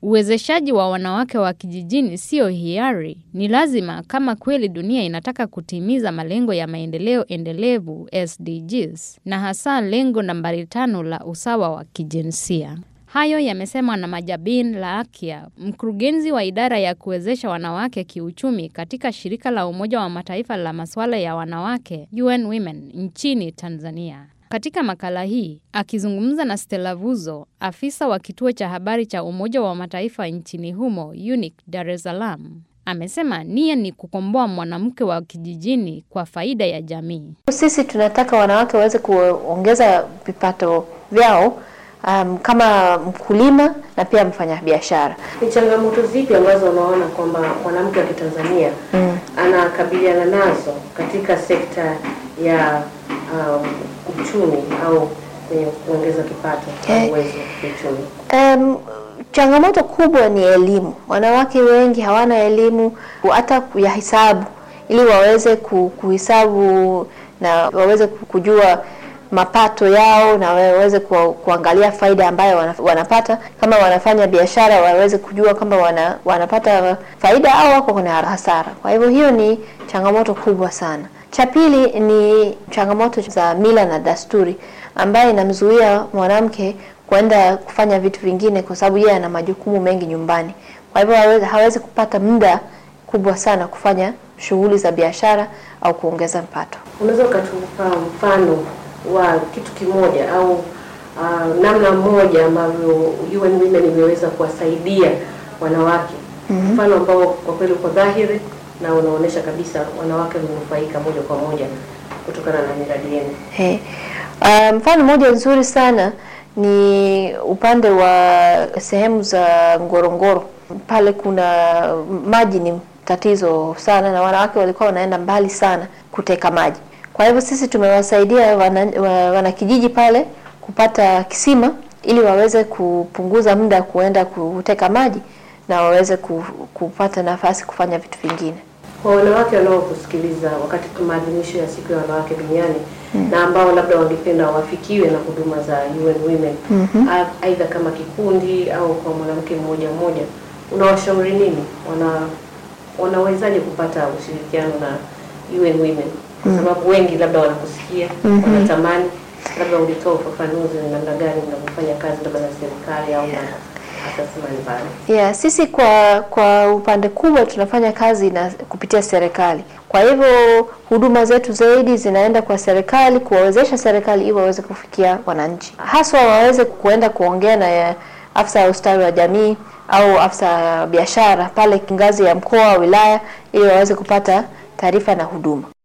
Uwezeshaji wa wanawake wa kijijini sio hiari, ni lazima kama kweli dunia inataka kutimiza malengo ya maendeleo endelevu SDGs, na hasa lengo nambari tano la usawa wa kijinsia. Hayo yamesemwa na Majabin Laakia, mkurugenzi wa idara ya kuwezesha wanawake kiuchumi katika shirika la Umoja wa Mataifa la masuala ya wanawake UN Women nchini Tanzania. Katika makala hii akizungumza na Stella Vuzo, afisa wa kituo cha habari cha Umoja wa Mataifa nchini humo UNIC Dar es Salaam, amesema nia ni kukomboa mwanamke wa kijijini kwa faida ya jamii. Sisi tunataka wanawake waweze kuongeza vipato vyao, um, kama mkulima na pia mfanyabiashara. Ni changamoto zipi ambazo unaona kwamba mwanamke wa Kitanzania mm. anakabiliana nazo katika sekta ya um, uchumi au kwenye kuongeza kipato Okay. au uwezo wa kiuchumi? Um, changamoto kubwa ni elimu. Wanawake wengi hawana elimu hata ya hisabu, ili waweze ku- kuhesabu na waweze ku- kujua mapato yao na waweze ku, kuangalia faida ambayo wana- wanapata. Kama wanafanya biashara, waweze kujua kama wana, wanapata faida au wako kuna hasara. Kwa hivyo hiyo ni changamoto kubwa sana. Cha pili ni changamoto za mila na desturi ambayo inamzuia mwanamke kwenda kufanya vitu vingine kwa sababu yeye ana majukumu mengi nyumbani. Kwa hivyo hawezi, hawezi kupata muda kubwa sana kufanya shughuli za biashara au kuongeza mpato. Unaweza ukatupa mfano wa kitu kimoja au uh, namna moja ambavyo UN Women imeweza kuwasaidia wanawake, mfano ambao kwa kweli uko dhahiri na unaonyesha kabisa wanawake wamenufaika moja kwa moja kutokana na miradi yenu. He. Uh, mfano mmoja nzuri sana ni upande wa sehemu za Ngorongoro. Pale kuna maji ni tatizo sana, na wanawake walikuwa wanaenda mbali sana kuteka maji. Kwa hivyo sisi tumewasaidia wana- wa- wanakijiji pale kupata kisima ili waweze kupunguza muda kuenda kuteka maji na waweze ku- kupata nafasi kufanya vitu vingine. Kwa wanawake wanaokusikiliza wakati wa maadhimisho ya siku ya wanawake duniani na ambao labda wangependa wafikiwe na huduma za UN Women a- aidha kama kikundi au kwa mwanamke mmoja mmoja, unawashauri nini? Wana wanawezaje kupata ushirikiano na UN Women? Kwa sababu wengi labda wanakusikia wanatamani, labda ulitoa ufafanuzi ni namna gani mnavyofanya kazi labda na serikali au na asasi mbalimbali. Yeah, sisi kwa kwa upande kubwa tunafanya kazi na kupitia serikali. Kwa hivyo huduma zetu zaidi zinaenda kwa serikali kuwawezesha serikali ili waweze kufikia wananchi, haswa waweze kuenda kuongea na ya afisa ya ustawi wa jamii au afisa ya biashara pale ngazi ya mkoa, wilaya, ili waweze kupata taarifa na huduma.